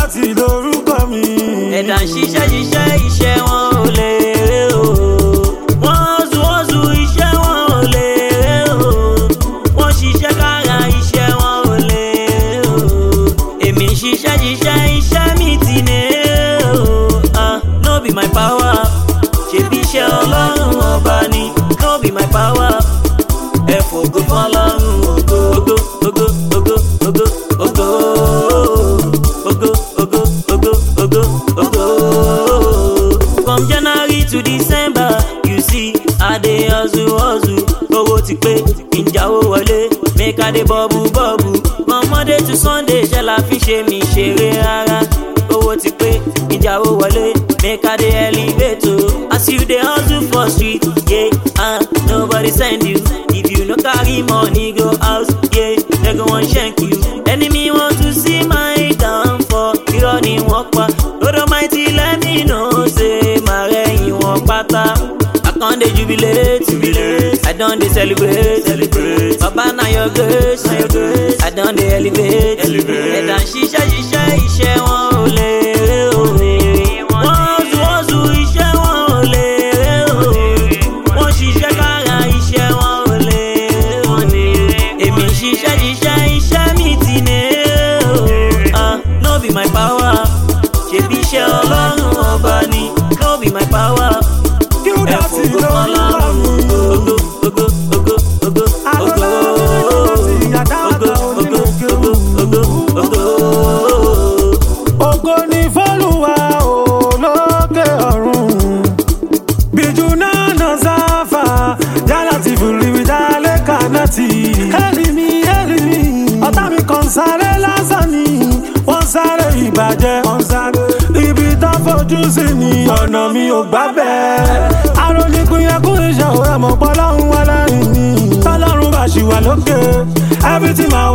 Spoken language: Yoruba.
Qdotty lorúkọ mi. ẹ̀dá ń ṣiṣẹ́ ṣiṣẹ́ iṣẹ́ wọn ò lè rè o. wọ́n zu wọ́n zu iṣẹ́ wọn ò lè rè o. wọ́n ṣiṣẹ́ kára iṣẹ́ wọn ò lè rè o. èmi ń ṣiṣẹ́ ṣiṣẹ́ iṣẹ́ mi ti ní rè o. Ah, no be my power ṣebí iṣẹ́ ọlọ́run ọba ni no be my power ẹ fògo fọlọ́run ògo ògo ògo ògo ògo ògo ògo ògo ògo ògo ògo. from january to december you see i dey hustle hustle owó ti pé ìjáwó wọlé make i dey bọ́ọ̀bù bọ́ọ̀bù from monday to sunday ṣe la fi ṣe mi ṣeré rárá owó ti pé ìjáwó wọlé make i dey elevate o as you dey hustle for street yeah, uh, nobody send you if you no carry money go house yeah, they go wan shank you enemy want to see my downfall irọ́ ni wọ́n pa lord almighty let me know say màá rẹ̀yìn wọn pátá i con dey jubilate jubilate i don dey celebrate celebrate baba na your grace na your grace i don dey elevate elevate ẹ̀dá ń ṣiṣẹ́ ṣiṣẹ́ iṣẹ́ wọn ò lè rè o wọ́n zu wọ́n zu iṣẹ́ wọn ò lè rè o wọ́n ṣiṣẹ́ kára iṣẹ́ wọn ò lè rè o èmi ń ṣiṣẹ́ ṣiṣẹ́ iṣẹ́ mi ti ní rè o ah no be my power ṣebí iṣẹ́ ọlọ́run ọba ni no be my power ẹ Qdotty fògo lorúkọ fọlọ́run mi. ògo ògo ògo ògo ògo ògo ògo ògo ògo ògo ògo. Ògo ni fọ́lùwà olókè ọ̀run. Bíjú náà nà sáfà, yálà ti fìrí mi dálé kànáàtì. Ẹ̀rì mi, ẹ̀rì mi, ọ̀tá mi kàn sáré lásán ni. Wọ́n sáré ìbàjẹ́, wọ́n sáré. Ibi tán fojú sí ni ọ̀nà mi ò gbà bẹ́ẹ̀. Aróníkun yẹ kó iṣẹ́ òwe mọ̀ pọ́lọ́run wá láyìn ni. Tọ́lọ́run bá ṣì wà lókè, everything máa